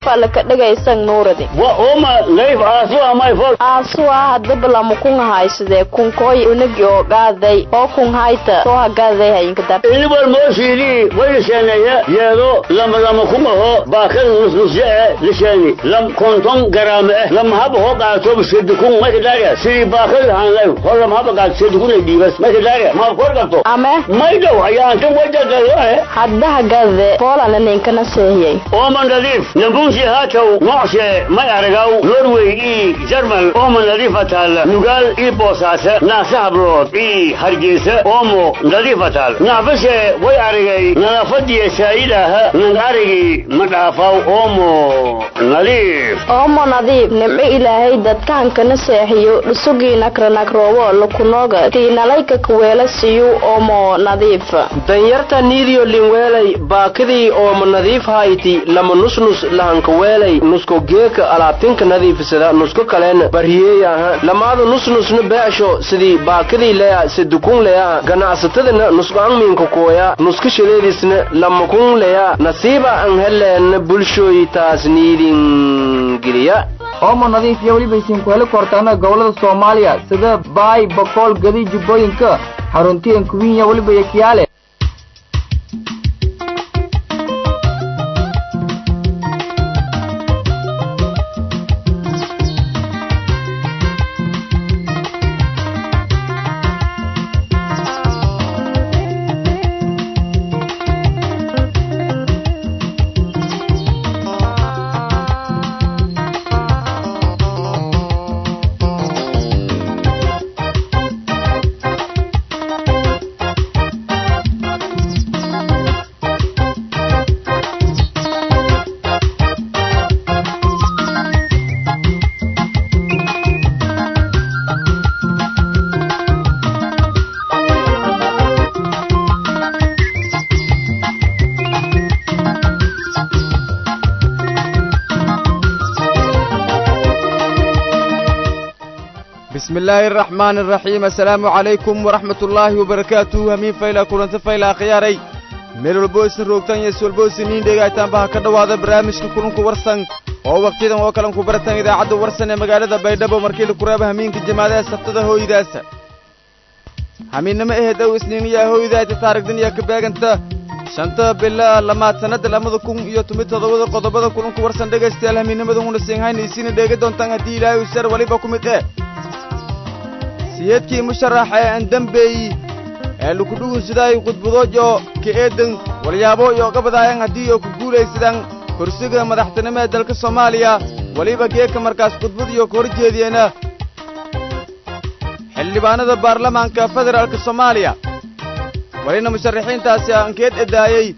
nadiifa laka dhagaysan nuuradi wa oma nadiif aasu amay fol aasuwa hadaba lama kun haysadee kunkooy unagi oo gaaday oo kun hayta soo hagaaday hayinka dar inibal mooshiidii way lisheeneeye yeedo lama lama kumaho baakada nusnusye e lisheeni lam konton garaame eh lama haba hoo qaato sedukun makadaria sidii baakada hanlay hor lama haba qaato sedukun ay dhiibas makadaria ma kor qabto ame maydow ayaantan wajagaloe hadda hagaade poolana ninkana seehiyey ooma nadiif nambunsi haatow nocshe may aragaw norway ii jarmal ooma nadiifa taal nugaal ii boosaase naasa hablood ii hargeysa oomo nadiifa taal naafashe way aragay nadaafadiya saa'idaha nang arigi ma dhaafaw oomo nadiif oomo nadiif nimco ilaahay dadkaankana seexiyo dhusugii nakranagroobo lakunooga tiinalayka kuweela siyu oomo nadiif danyarta niidiyo linweelay baakidii ooma nadiif hayti lama nusnus lahankaweelay nusko geeka alaabtinka nadiifisada nusko kaleen barhiyeeyaha lamaada nusnusna beesho sidii baakidii leya sedukun leya ganacsatadana nusqaanmiinka kooya nuska shaleedisna lamakun leya nasiiba an heleen bulshooy taas niidin geliya oomo nadiif iyo weliba isiinku heli kortaana gobollada soomaaliya sida baay bokool gadi jubbooyinka xaruntiyan kuwinya weliba iyo kiyaale بسم الله الرحمن الرحيم السلام عليكم ورحمة الله وبركاته همين فايلا كلنت فايلا خياري meel walbo isin roogtaan iyo iswalbo isiniin dheegaytaanba ha ka dhowaada barnaamijka kulanku warsan oo wakhtiyadan oo kalan ku baratan idaacadda warsan ee magaalada baydhabo markii la kuraaba hamiinka jamaadaha sabtada hooydaasa hamiinnimo aheed ow isniiniyaa hooydaayta taarigdan iyo ka beeganta shanta bila lamaad sannadda lamada kun iyo tumi toddobada qodobada kulanku warsan dhegaystayaal hamiinnimadan una siinhayna isiina dheega doontaan haddii ilaahay usar waliba ku mid eh siyeedkii musharaxa ee aan dembeeyi ee lukudhugunsidaay khudbadoojo ka eedan walyaabo iyo gabadaayan haddii oo ku guulaysadaan kursiga madaxtinimo ee dalka soomaaliya weliba geeka markaas khudbad iyo ka hor jeediyeena xildhibaanada baarlamaanka federaalka soomaaliya welina musharaxiintaasi ankeed edaayey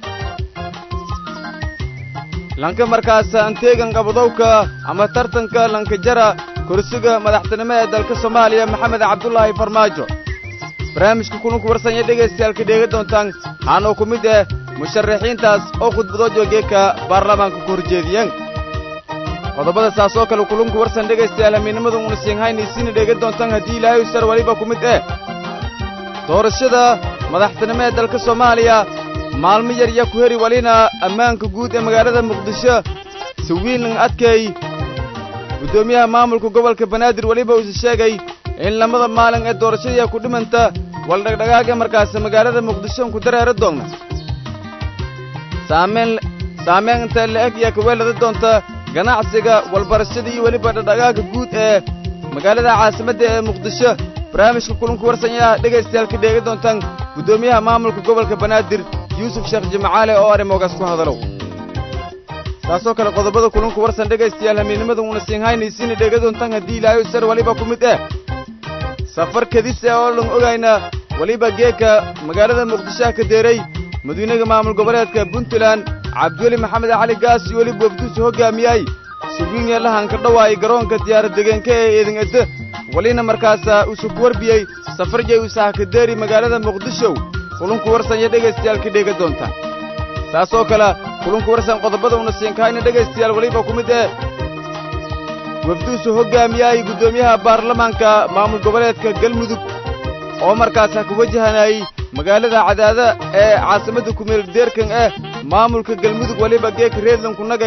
lanka markaas anteegan qabadowka ama tartanka lankajara kursiga madaxtinimo ee dalka soomaaliya maxamed cabdulaahi farmaajo barnaamijka kulanku warsanya dhegaystayaalka dheega doontaan haanoo ku mid ah musharaxiintaas oo khudbadoojo geeka baarlamaanka ku horjeediyeen qodobada saas oo kale kulunku warsan dhegaystayaal hamiinnimada una siinhaynaysiina dheega doontaan haddii ilaahay usar weliba ku mid eh doorashada madaxtinimo ee dalka soomaaliya maalmo yar ya ku heri welina ammaanka guud ee magaalada muqdisho sawiinlan adkay guddoomiyaha maamulka gobolka banaadir weliba uuse sheegay in lamada maalin ee doorashadii ku dhimanta waldhagdhagaaga markaas magaalada muqdisho ku dareera doonna saamayn saamayn inta la-eg iyo kaweelada doonta ganacsiga walbarashada iyo weliba dhagdhagaaga guud ee magaalada caasimadda ee muqdisho barnaamijka kulanku warsanyaa dhegaystayaal ka dheega doontaan guddoomiyaha maamulka gobolka banaadir yuusuf sheekh jimcaale oo arrimogaas ku hadalow taasoo kale qodobada kulanku warsan dhegaystayaal hamiinnimada una siinhaynaysiina dheega doontaan haddii ilaahay usar weliba ku mid eh safar kadise oo lan ogayna weliba geeka magaalada muqdishoha ka deeray madiinaga maamul goboleedka puntland cabdiweli maxamed cali gaas iyo weliba wafduusu hoggaamiyay sugiinye lahanka dhawaay garoonka diyaarad degeenka ee eedan edde welina markaasa usu ku warbiyey safarjay usaha ka deeri magaalada muqdishow kulunku warsan iyo dhegaystayaal ka dheega doontaan saasoo kale kulunku warsan qodobada una siinkahayna dhegaystayaal weliba ku mid eh wafduusu hoggaamiyay guddoomiyaha baarlamaanka maamul goboleedka galmudug oo markaas ha ku wajahanayay magaalada cadaada ee caasimadda kumeel deerkan ah maamulka galmudug weliba geeka reedlanku nagay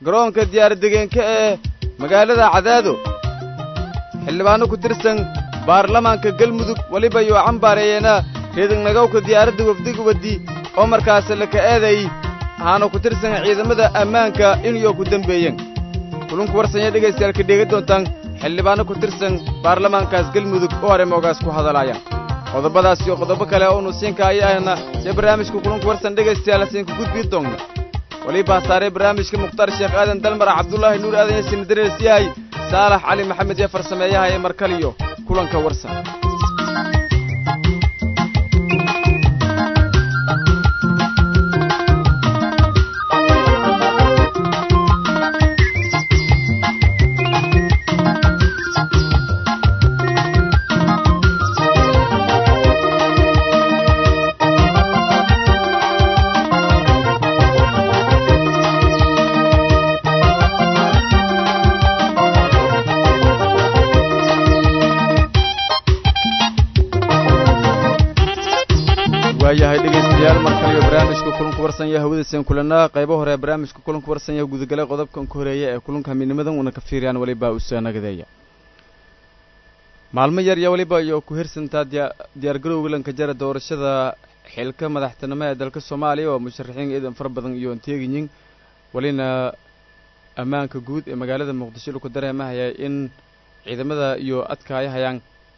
garoonka diyaar-degeenka ee magaalada cadaado xildhibaanno ku tirsan baarlamaanka galmudug weliba iyo cambaareeyeena reedanagowka diyaaradda wafdiga waddi oo markaas laka eeday ahaana ku tirsan ciidamada ammaanka inuyoo ku dembeeyeen kulunku warsanya dhegaystayaal ka dheega doontaan xildhibaanno ku tirsan baarlamaankaas galmudug oo arrimogaas ku hadalaaya qodobadaas iyo qodobo kale oo nu siinka ayaana see barnaamijka kulunku warsan dhegaystayaal siinka gudbii doonna walibaa saaray barnaamijka mukhtaar sheekh aadan dalmar cabdullaahi nuur aadan yasin darees yahay saalax cali maxamed iyo farsameeyaha ee markaliyo kulanka warsan waayahay dhegaystayaal mar kaliyo barnaamijka kulanku warsan yaha hawadayseen kulanaa qaybo hore barnaamijka kulanku warsan yaha gudagalay qodobkan ku horeeya ee kulanka midnimadan una ka fiiriyaan weliba usanagadeeya maalmo yar iyo weliba iyo ku hirsantaa diya diyaargarowga lanka jara doorashada xilka madaxtinimo ee dalka soomaaliya oo musharaxiin ciidan fara badan iyo anteeginyin welina ammaanka guud ee magaalada muqdisho laku dareemahaya in ciidamada iyo adkaayahayaan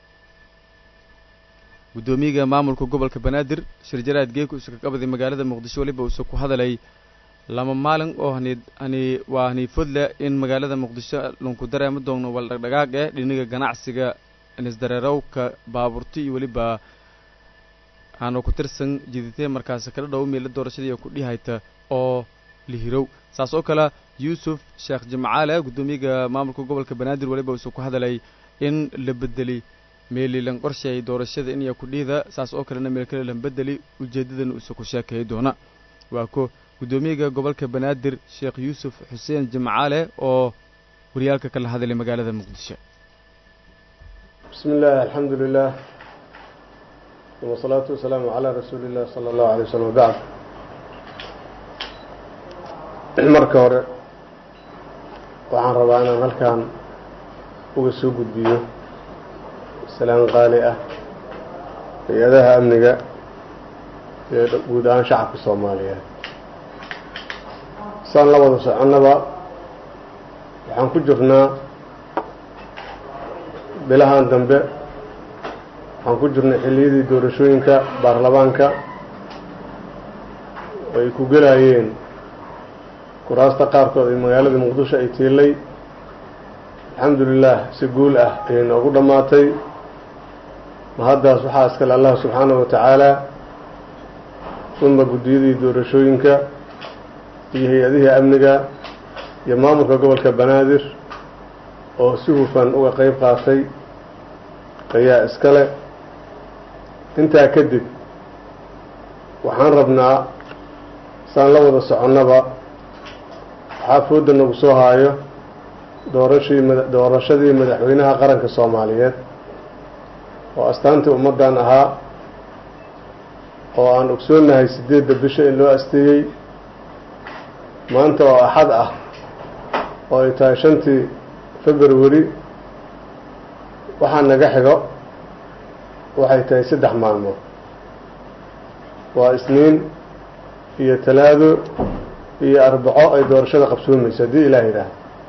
guddoomiyaga maamulka gobolka banaadir shirjaraad geeku isu ka qabaday magaalada muqdisho weliba uuse ku hadalay lama maalin oo hani hani waa haniifodle in magaalada muqdisho lanku dareemo doonno wal dhagdhagaag eh dhiniga ganacsiga nisdareerowka baaburti iyo weliba aanu ku tirsan jiditee markaasi kala dhow meela doorashadii ku dhihayta oo lihirow saas oo kale yuusuf sheekh jimcaale guddoomiyaga maamulka gobolka banaadir weliba uuse ku hadalay in la bedeli meelilan qorsheey doorashada inaya ku dhiida saas oo kalena meel kale lan bedeli ujeeddadana uuse ku sheekay doona waa ko guddoomiyaga gobolka banaadir sheekh yuusuf xuseen jimcaale oo waryaalka kala hadlay magaalada muqdisho بسم الله الحمد لله والصلاة والسلام على رسول الله صلى الله عليه وسلم وبعد marka hore waxaan rabaa inaan halkan uga soo gudbiyo salaan qaali ah hay-adaha amniga iyo guud ahaan shacabka soomaaliyeed saan la wada soconnaba waxaan ku jirnaa bilahan dambe waxaan ku jirnay xilliyadii doorashooyinka baarlamaanka oo ay ku gelayeen kuraasta qaarkood ee magaalada muqdisho ay tiilay alxamdu lilah si guul ah ayay noogu dhammaatay mahaddaas waxaa iskale allah subxaanahu wa tacaala uma guddiyadii doorashooyinka iyo hay-adihii amniga iyo maamulka gobolka banaadir oo si hufan uga qeyb qaatay ayaa iskale intaa kadib waxaan rabnaa saan la wada soconnaba waxaa fooda nagu soo haayo doorashii doorashadii madaxweynaha qaranka soomaaliyeed oo astaantii ummaddan ahaa oo aan ogsoonnahay siddeedda bisha in loo asteeyey maanta oo axad ah oo ay tahay shantii february waxaa naga xigo waxay tahay saddex maalmood waa isniin iyo talaado iyo arbaco ay doorashada qabsoomayso haddii ilaah yidhaah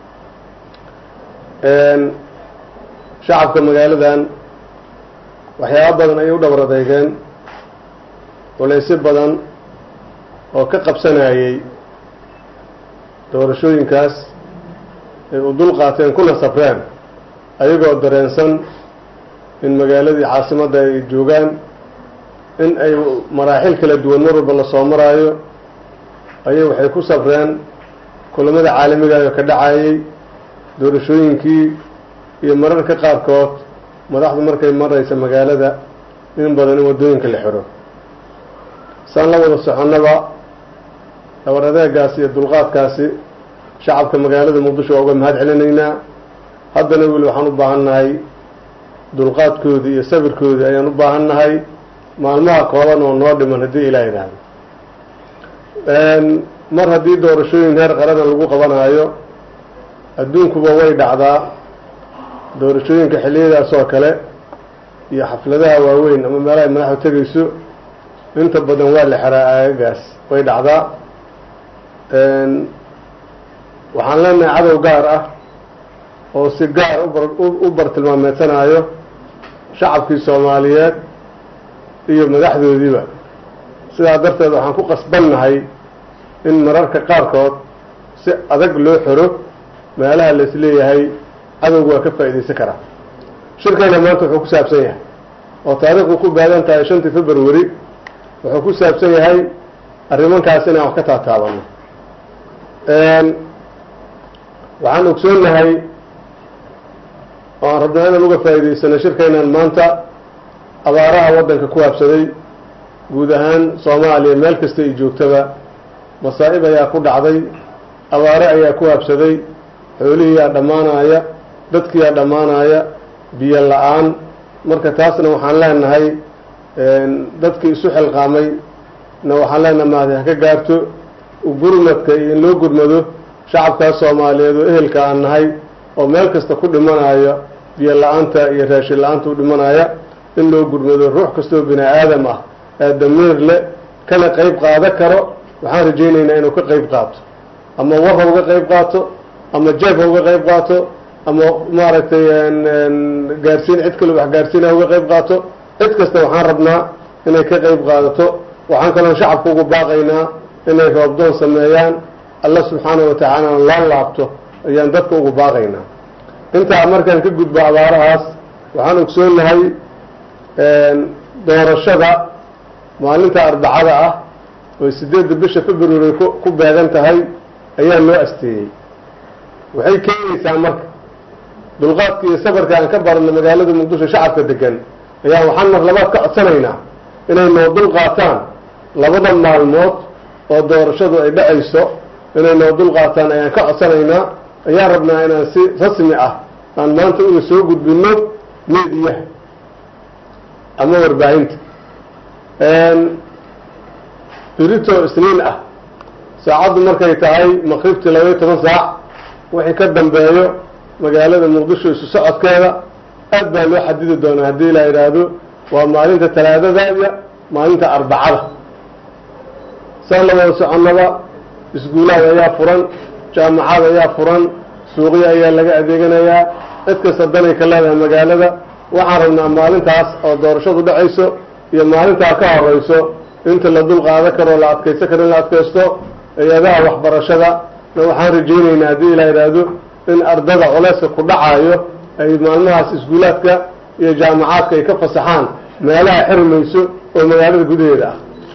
shacabka magaaladan waxyaaba badan ayay u dhabar adeygeen walaysyo badan oo ka qabsanayay doorashooyinkaas ay u dul qaateen kuna safreen ayagoo dareensan in magaaladii caasimadda ay joogaan in ay maraaxil kala duwan mar walba la soo maraayo ayay waxay ku safreen kulamada caalamigayo ka dhacayay doorashooyinkii iyo mararka qaarkood madaxdu markay maraysa magaalada in badan in waddooyinka la xiro saan la wada soconnaba dhabar adeegaas iyo dulqaadkaasi shacabka magaalada muqdisho waa uga mahad celinaynaa haddana weli waxaan u baahan nahay dulqaadkoodii iyo sabirkoodii ayaan u baahan nahay maalmaha kooban oo noo dhiman haddii ilaah idhaahdo mar haddii doorashooyin heer qarana lagu qabanaayo adduunkuba way dhacdaa doorashooyinka xilliyadaas oo kale iyo xafladaha waaweyn ama meelahay madaxdu tegayso inta badan waa la xeraa aagagaas way dhacdaa waxaan leenahay cadow gaar ah oo si gaar ubar u bartilmaameedsanaayo shacabkii soomaaliyeed iyo madaxdoodiiba sidaa darteed waxaan ku qasbannahay in mararka qaarkood si adag loo xiro meelaha la isleeyahay cadowga waa ka faa'iidaysan karaa shirkayna maanta wuxuu ku saabsan yahay oo taariikhdu ku baadan tahay shantii february wuxuu ku saabsan yahay arrimankaas inaan wax ka taataabano waxaan ogsoonnahay oo aan rabnaa inaan uga faa'iidaysano shirkaynan maanta abaaraha waddanka ku habsaday guud ahaan soomaaliya meel kasta ay joogtaba masaa'ib ayaa ku dhacday abaare ayaa ku habsaday xoolihiiyaa dhammaanaya dadkiiyaa dhammaanaya biyo la-aan marka taasna waxaan leenahay dadkii isu xilqaamay na waxaan leenahay maadi ha ka gaarto gurmadka iyo in loo gurmado shacabkaas soomaaliyeed oo ehelka aan nahay oo meel kasta ku dhimanaya biyo la-aanta iyo raashin la-aanta u dhimanaya in loo gurmado ruux kastoo bini aadam ah ee damiir le kana qeyb qaada karo waxaan rajaynaynaa inuu ka qeyb qaato ama war ha uga qeyb qaato ama jeeb ha uga qeyb qaato ama maaragtay gaarsiin cid kale wax gaarsiin ha uga qeyb qaato cid kasta waxaan rabnaa inay ka qeyb qaadato waxaan kaloon shacabka ugu baaqaynaa inay roobdoon sameeyaan alla subxaanahu wa tacaalana loo laabto ayaan dadka ugu baaqaynaa intaa markaan ka gudbo abaarahaas waxaan ogsoonnahay doorashada maalinta arbacada ah oo sideedda bisha february ku beegan tahay ayaa loo asteeyey waxay keenaysaa marka dulqaadka iyo sabarka aan ka baranno magaalada muqdisho shacabka degan ayaa waxaan mar labaad ka codsanaynaa inay noo dul qaataan labada maalmood oo doorashadu ay dhacayso inay noo dul qaataan ayaan ka codsanaynaa ayaan rabnaa inaan si rasmi ah aan maanta uga soo gudbino meediyaha ama warbaahinta birito isniin ah saacaddu markay tahay maqribtii labaiyo toban saac wixii ka dambeeyo magaalada muqdisho isu socodkeeda aad baa loo xadidi doonaa haddii la yidhaahdo waa maalinta talaadada iyo maalinta arbacada saan la wada soconnaba iskuulaad ayaa furan jaamacad ayaa furan suuqyo ayaa laga adeeganayaa cid kasta danay ka leedahay magaalada waxaan rabnaa maalintaas oo doorashadu dhacayso iyo maalintaa ka horeyso inta la dul qaada karoo la adkaysan karo in la adkaysto hay-adaha waxbarashada na waxaan rajaynaynaa haddii la yidhaahdo in ardada culeyska ku dhacayo ay maalmahaas iskuulaadka iyo jaamacaadka ay ka fasaxaan meelaha xirmayso oo magaalada gudaheeda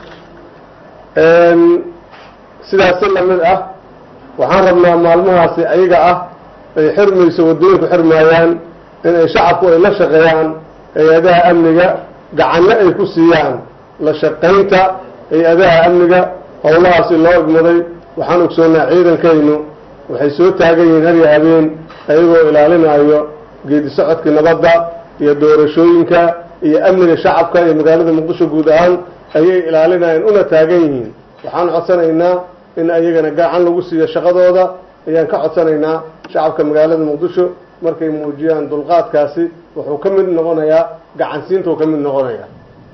ah sidaas si lamid ah waxaan rabnaa maalmahaasi ayaga ah ay xirmayso waddooyinku xirmaayaan inay shacabku ay la shaqeeyaan hay-adaha amniga gacanno ay ku siiyaan la shaqaynta hay-adaha amniga howlahaasi loo igmaday waxaan ogsoonnaa ciidankaynu waxay soo taagan yihiin har iyo habeen ayagoo ilaalinayo geedi socodkii nabadda iyo doorashooyinka iyo amniga shacabka iyo magaalada muqdisho guud ahaan ayay ilaalinayeen una taagan yihiin waxaan codsanaynaa in ayagana gacan lagu siiyo shaqadooda ayaan ka codsanaynaa shacabka magaalada muqdisho markay muujiyaan dulqaadkaasi wuxuu ka mid noqonayaa gacansiintuu ka mid noqonayaa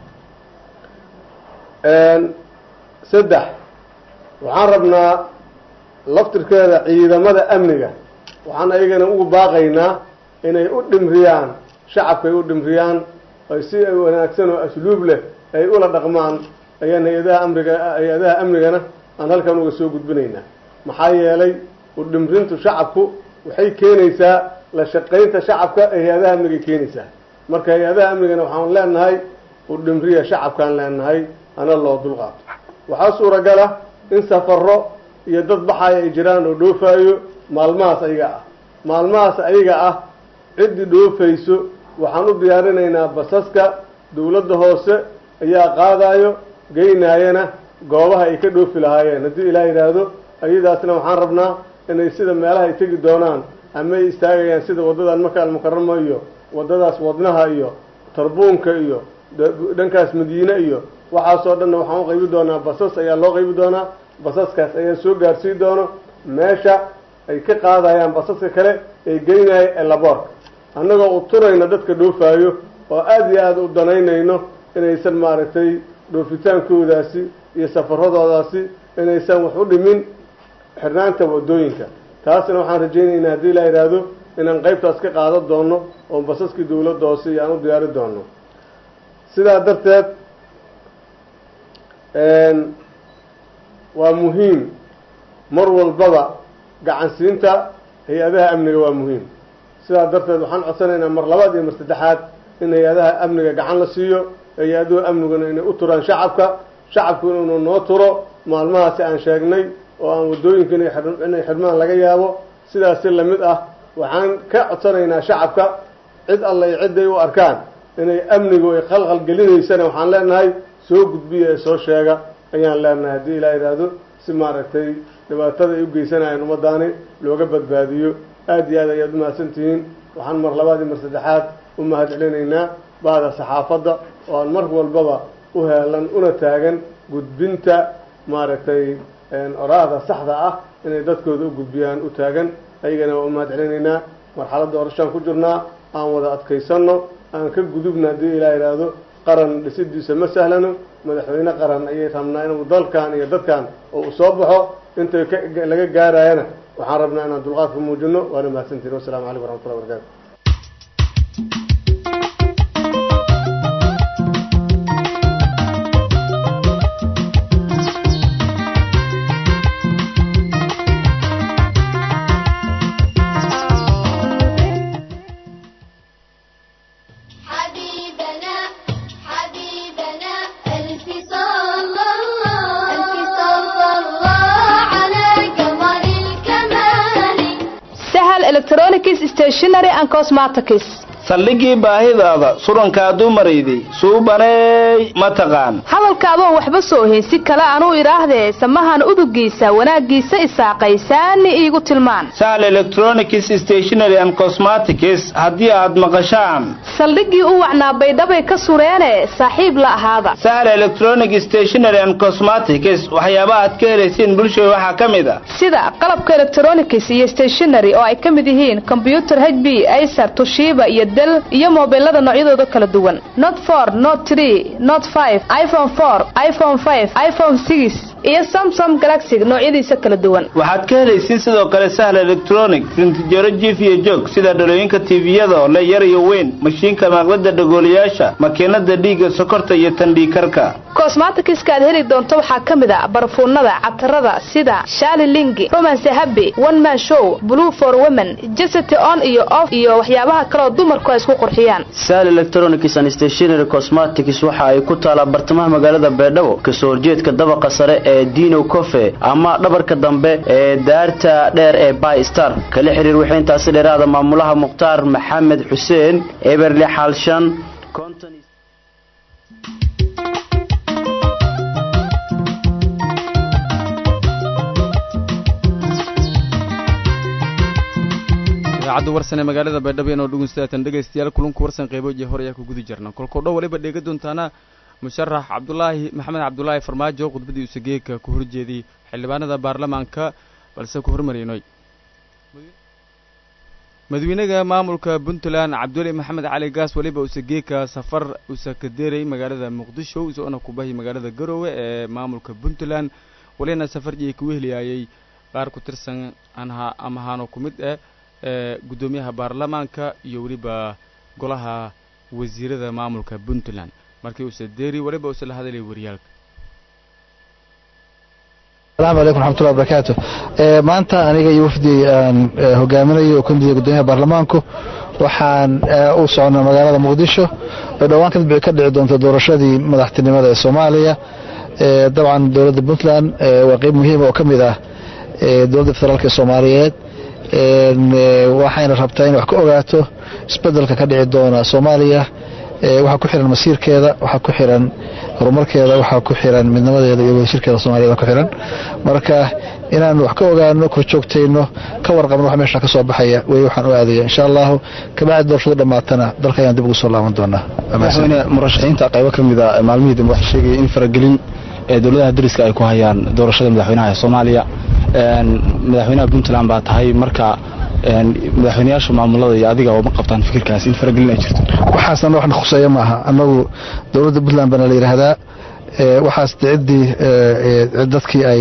saddex waxaan rabnaa laftirkeeda ciidamada amniga waxaan ayagana ugu baaqaynaa inay u dhimriyaan shacabka ay u dhimriyaan ay si wanaagsan oo asluub leh ay ula dhaqmaan ayaan hay-adaha amriga hay-adaha amnigana aan halkan uga soo gudbinaynaa maxaa yeelay u dhimrintu shacabku waxay keenaysaa la shaqaynta shacabka ee hay-adaha amnigay keenaysaa marka hay-adaha amnigana waxaan leenahay u dhimriya shacabkaan leenahay hana loo dulqaato waxaa suuragala in safaro iyo dad baxaya ay jiraan oo dhoofaayo maalmahaas ayaga ah maalmahaas ayaga ah ciddii dhoofayso waxaan u diyaarinaynaa basaska dawladda hoose ayaa qaadayo geynaayana goobaha ay ka dhoofi lahaayeen haddii ilaa yidhaahdo ayadaasna waxaan rabnaa inay sida meelaha ay tegi doonaan ama ay istaagayaan sida waddadan maka almukarama iyo waddadaas wadnaha iyo tarbuunka iyo dhankaas madiine iyo waxaasoo dhanna waxaan u qaybi doonaa basas ayaa loo qaybi doonaa basaskaas ayaa soo gaarsii doono meesha ay ka qaadayaan basaska kale ee geynaya elaboorka annagoo u turayna dadka dhoofaayo oo aada iyo aada u danaynayno inaysan maaragtay dhoofitaankoodaasi iyo safaradoodaasi inaysan wax u dhimin xirnaanta waddooyinka taasna waxaan rajaynaynaa haddii la yidhaahdo inaan qaybtaas ka qaadan doono oo basaskii dowladda hoose iyo aan u diyaari doono sidaa darteed waa muhiim mar walbaba gacansiinta hay-adaha amniga waa muhiim sidaa darteed waxaan codsanaynaa mar labaad iyo mar saddexaad in hay-adaha amniga gacan la siiyo hay-aduhu amniguna inay u turaan shacabka shacabku inuu noo turo maalmahaasi aan sheegnay oo aan waddooyinka inay xidhmaan laga yaabo sidaasi lamid ah waxaan ka codsanaynaa shacabka cid alla iyo cidday u arkaan inay amnigu ay khalkhal gelinaysana waxaan leenahay soo gudbiya ee soo sheega ayaan leenahay haddii ilaa yidhaahdo si maaragtay dhibaatada ay u geysanayaan ummadaani looga badbaadiyo aada iyo aad ayaad u mahadsan tihiin waxaan mar labaad iyo mar saddexaad u mahad celinaynaa bahda saxaafadda oo aan mar walbaba u heelan una taagan gudbinta maaragtay oraahda saxda ah inay dadkooda u gudbiyaan u taagan ayagana waa u mahad celinaynaa marxaladda orashaan ku jirnaa aan wada adkaysanno aan ka gudubna haddii ilaa yidhaahdo qaran dhisidiisa ma sahlano madaxweyne qaran ayay rabnaa inuu dalkan iyo dadkan oo uu soo baxo intay laga gaarayana waxaan rabnaa inaan dulqaadka muujino waana mahadsantihin wassalamu calaykum waraxmatullahi wabarakatu حبيبنا حبيبنا ألف صلى الله ألف صلى الله على قمر الكمال sahal electronics stationary and cosmetics saldhigii baahidaada surankaa dumarayday suubaneey ma taqaan hadalkaadoo waxba soo haysi kale anuu idhaahdee samahan udugiisa wanaaggiisa isaaqaysaani iigu tilmaan sahal electronics stationary and cosmetics haddii aad maqashaan saldhiggii u wacnaa baydhabay ka sureene saaxiib la ahaada sahal electronic stationary and cosmetics waxyaabaha aad ka helaysiin bulshada waxaa ka mid a sida qalabka electronics iyo stationary oo ay ka mid yihiin kombyutar h b acer tushiba iyo del iyo mobilada noocyadooda kala duwan not for not tree not five iphone four iphone five iphone six iyo samsung galaxy noocyadiisa kala duwan waxaad ka helaysiin sidoo kale sahal electronic rintijaro jiif iyo joog sida dhalooyinka tviyada oo le yar iyo weyn mashiinka maaqlada dhagoolayaasha makiinada dhiigga sokorta iyo tandhiikarka cosmetics-ka aad heli doonto waxaa ka mid a barfuunada catarada sida shali lingi romance happy one man show blue for women jesity on iyo off iyo waxyaabaha kaleoo dumarku ay isku qurxiyaan sal electronics and stationary cosmetics waxa ay ku taalaa bartamaha magaalada beedhabo kasoo horjeedka dabaqa sare ee dino cofe ama dhabarka dambe ee daarta dheer ee by star kala xiriir wixii intaasi dheeraada maamulaha mukhtaar maxamed xuseen eberle xaalshan konton idaacadda warsan ee magaalada baydhabo inoo dhegeystaatan dhegaystayaal kulanku warsan qeyboji hore ayaa ku guda jirna kolkoo dhan waliba dheega doontaana musharax cabdulaahi maxamed cabdulaahi farmaajo khudbadii usageeka ku horjeediyey xildhibaanada baarlamaanka balse ku hormaraynoy madaxweynaha maamulka puntland cabduli maxamed cali gaas weliba usageeka safar usakadeeray magaalada muqdisho isoona kubahi magaalada garowe ee maamulka puntland walina safarjii ku wehliyaayay qaar ku tirsan anha amahaano ku mid ah ee guddoomiyaha baarlamaanka iyo weliba golaha wasiirada maamulka puntland markii uuse deeri weliba uuse la hadalay waryaalka asalaamu calaykum raxmatullahi wabarakaatu maanta aniga iyo wafdi aan hogaaminayo oo ka mid yahay guddoomiyaha baarlamaanku waxaan u soconnaa magaalada muqdisho oo dhowaan ka dhici doonta doorashadii madaxtinimada ee soomaaliya dabcan dowladda puntland waa qeyb muhiima oo ka mid ah dowladda federaalk ee soomaaliyeed waxayna rabtaa inay wax ka ogaato isbedelka ka dhici doona soomaaliya waxaa ku xiran masiirkeeda waxaa ku xiran horumarkeeda waxaa ku xiran midnimadeeda iyo wadashirkeeda soomaaliyada ku xiran marka inaan wax ka ogaano kor joogtayno ka warqabno wax meesha ka soo baxaya wey waxaan u aadaya insha allahu kabacdi doorashada dhammaatana dalka ayaan dib ugu soo laaban doonaa madaxweyne murashaxiinta qaybo ka mid a maalmihii dambe waxay sheegaya in faragelin ee dowladaha dariska ay ku hayaan doorashada madaxweynaha ee soomaaliya madaxweynaha puntland baa tahay marka madaxweynayaasha maamulada iyo adiga oo ma qabtaan fikirkaas in faragelin ay jirto waxaasna waxna khuseeya maaha annagu dowladda puntland baana la yidhaahdaa waxaas ciddii dadkii ay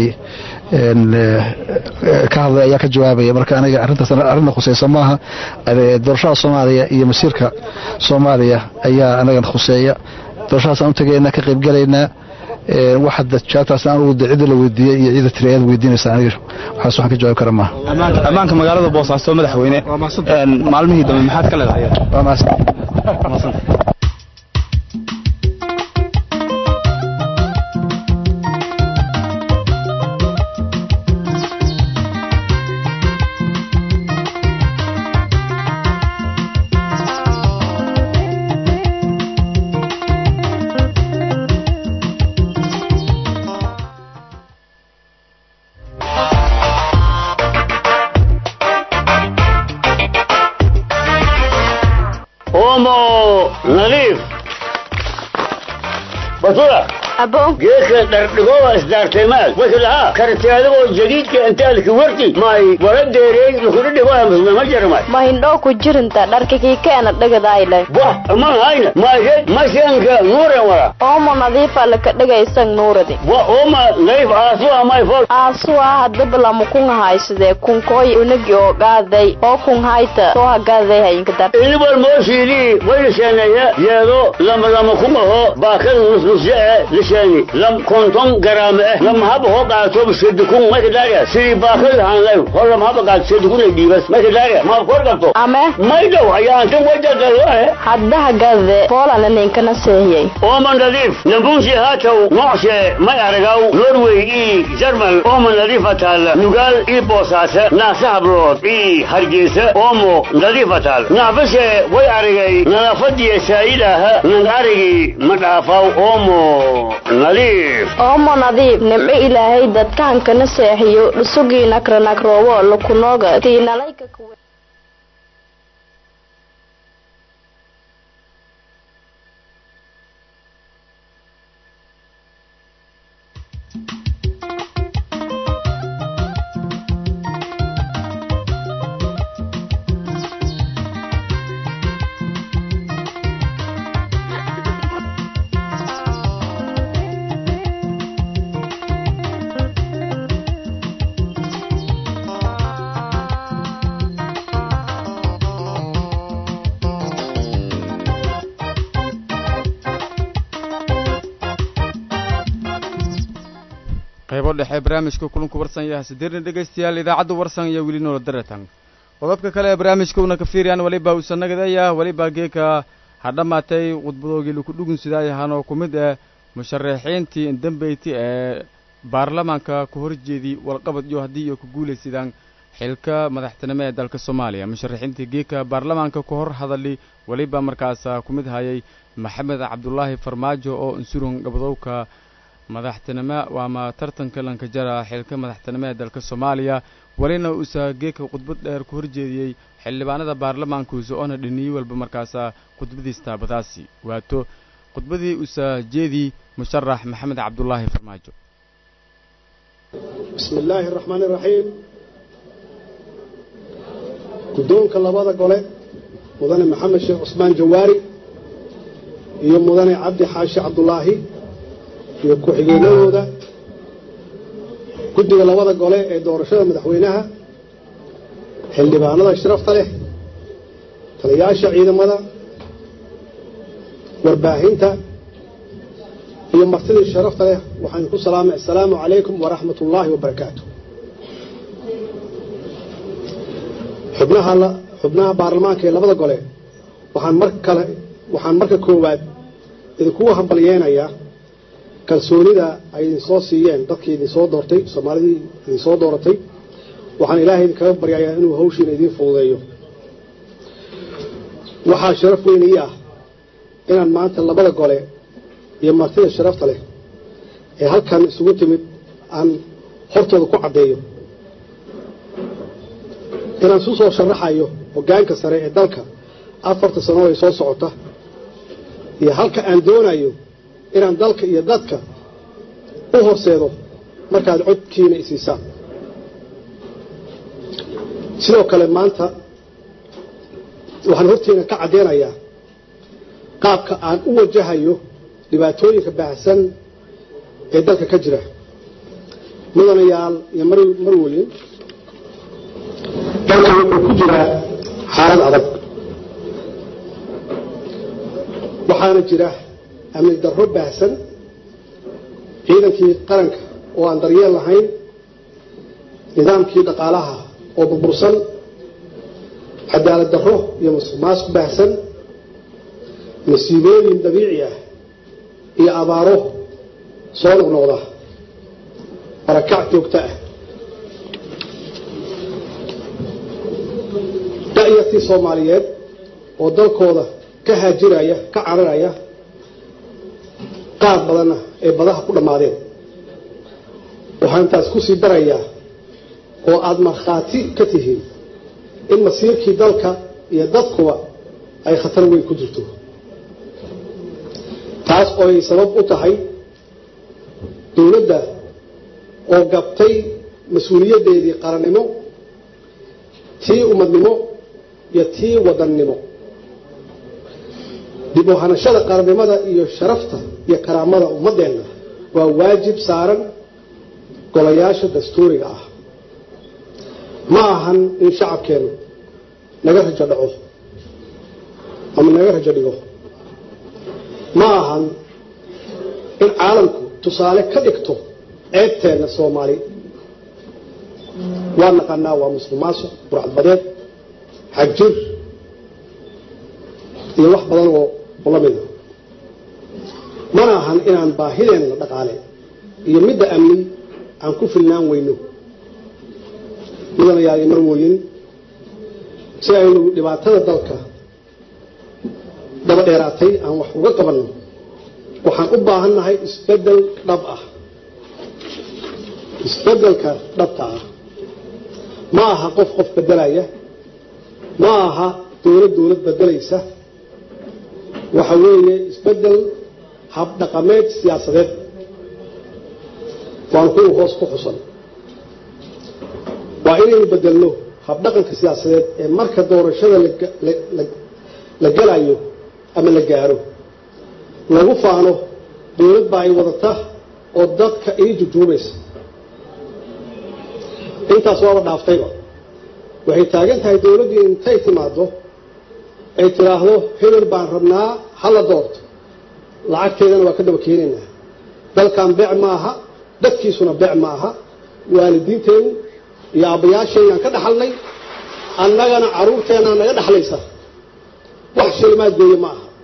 ka hadlay ayaa ka jawaabaya marka aniga arrintaas arrinna khuseysa maaha doorashada soomaaliya iyo masiirka soomaaliya ayaa anagana khuseeya doorashadaasaan u tegaynaa ka qaybgalaynaa waxada jawaabtaas aan ugu cidda la weydiiyey iyo ciida tiri ayaad weydiinaysaa aniga waxaas waxaan ka jawaabi kara maaha ammaanka magaalada boosaaso madaxweyne maalmihii dambe maxaad ka leedahay waa mahadsan omo nadiif basura abo geedka dhardhigowa isdaartaymaad wasi lahaa karti adigoo jadiidka intaalki warti may wala deereey lukuna dhigoa musmama jarmay ma hindhoo ku jirinta dharka kiikeena dhigadayle wah aman hayna maysed mashanka nuuren wala oomo nadiifa laka dhigaysan nuuradi wa oma nadiif aasuwa may fol aasuwa hadaba lama kun haysadee kunkooy unagi oo gaaday oo kun hayta soo hagaaday hayinka dar inibal mooshiidii waylisheeneeye yeedo lama lama kun aho baakada nusnusye e lisheeni lam konton garaame eh lama haba hoo qaato sedikun mayka daariya sidii baakada hanlay hor lama haba qaato sedikun ay dhiibas mayka daariya ma kor qabto ame may dhow ayaa antan wajagaloe hadda hagaade poolana ninkana seehiyey ooman nadiif nambunsi haatow nocshe may aragaw norway ii jarmal ooman nadiifa taal nugaal ii boosaase naasa hablood ii hargeysa oomo nadiifa taal naafashe way aragay nadaafadiya saayidaaha nan arigii ma dhaafaw oomo nadiif oomo nadiif nimco ilaahay dadkahankana seexiyo dhusugii nakranakroowo lakunooga tiinalayka kuwe qaybo dhexe barnaamijka kulanku warsan yaha sideerna dhegaystayaal idaacadda warsan iyo weli noola daratan qodobka kale ee barnaamijka una ka fiiriyaan weliba usannagadaya weliba geeka ha dhammaatay khudbadoogii laku dhugun sidaayahanoo ku mid ah musharaxiintii indambeyti ee baarlamaanka ku horjeedii walqabad iyo haddii iyo ku guulaysidaan xilka madaxtinimo ee dalka soomaaliya musharaxiintii geeka baarlamaanka ku hor hadali weliba markaas ku mid hayay maxamed cabdulaahi farmaajo oo unsurun gabadowka madaxtinimo waama tartanka lankajara xilka madaxtinimo ee dalka soomaaliya welina uusa geeka khudbad dheer ku horjeediyey xildhibaanada baarlamaankuusa oona dhiniyey walba markaasa khudbadiis taabadaasi waato khudbadii uusa jeedii musharax maxamed cabdulaahi farmaajo bismi illaahi araxmaani iraxiim guddoonka labada gole mudane maxamed sheekh cusmaan jawaari iyo mudane cabdi xaashi cabdulaahi iyo ku-xigeenadooda guddiga labada gole ee doorashada madaxweynaha xildhibaanada sharafta leh taliyaasha ciidamada warbaahinta iyo martidii sharafta leh waxaan ku salaamay assalaamu calaykum waraxmat ullaahi wabarakaatu xubnaha xubnaha baarlamaanka ee labada gole waxaan mar kale waxaan marka koowaad idinkugu hambalyeenayaa kalsoonida ay idinsoo siiyeen dadkii idinsoo doortay soomaalidii idinsoo dooratay waxaan ilaahay idinkaga baryayaa inuu hawshiina idiin fududeeyo waxaa sharaf weyn ii ah inaan maanta labada gole iyo martida sharafta leh ee halkan isugu timid aan hortooda ku caddeeyo inaan isu soo sharaxayo hoggaanka sare ee dalka afarta sano ay soo socota iyo halka aan doonayo inaan dalka iyo dadka u horseedo markaad codkiina isiisaan sidoo kale maanta waxaan hortiina ka caddeynayaa qaabka aan u wajahayo dhibaatooyinka baahsan ee dalka ka jira mudanayaal iyo marwelin dalka wuxuu ku jiraa xaalad adag waxaana jira amni darro baahsan ciidankii qaranka oo aan daryeel lahayn nidaamkii dhaqaalaha oo burbursan cadaalad darro iyo musuqmaasuq baahsan masiibooyin dabiici ah iyo abaaro soo noqnoqda barakac joogto ah da'yartii soomaaliyeed oo dalkooda ka haajiraya ka cararaya qaar badanna ay badaha ku dhammaadeen waxaan intaas ku sii darayaa oo aada markhaati ka tihiin in masiirkii dalka iyo dadkuba ay khatar weyn ku jirto taas oo ay sabab u tahay dowladda oo gabtay mas-uuliyaddeedii qarannimo tii ummadnimo iyo tii wadannimo dib u hanashada qarannimada iyo sharafta iyo karaamada ummaddeenna waa waajib saaran golayaasha dastuuriga ah ma ahan in shacabkeennu naga rajo dhaco ama naga rajo dhigo ma ahan in caalamku tusaale ka dhigto ceebteenna soomaali waa naqanaa waa muslimaasuq burcadbadeed xagjir iyo wax badan oo la mida mana ahan inaan baahideenna dhaqaale iyo midda amni aan ku filnaan weyno mudanayaal iyo marwooyin si aynu dhibaatada dalka daba dheeraatay aan wax uga qabanno waxaan u baahannahay isbeddel dhab ah isbeddelka dhabta ah ma aha qof qof beddelaya ma aha dowlad dowlad beddelaysa waxa weeye isbeddel habdhaqameed siyaasadeed waan kuwa hoos ku xusan waa inaynu bedelno habdhaqanka siyaasadeed ee marka doorashada la galayo ama la gaaro lagu faano dowlad baa ay wadata oo dadka ii jujuubaysa intaas waaba dhaaftayba waxay taagan tahay dowladdii intay timaado ay tidhaahdo hebel baan rabnaa hala doorto lacagteedana waa ka daba keenaynaa dalkan beec ma aha dadkiisuna beec ma aha waalidiinteenu iyo aabbayaasheenaan ka dhaxalnay annagana carruurteennaa naga dhaxlaysa wax shilimaad geeye ma aha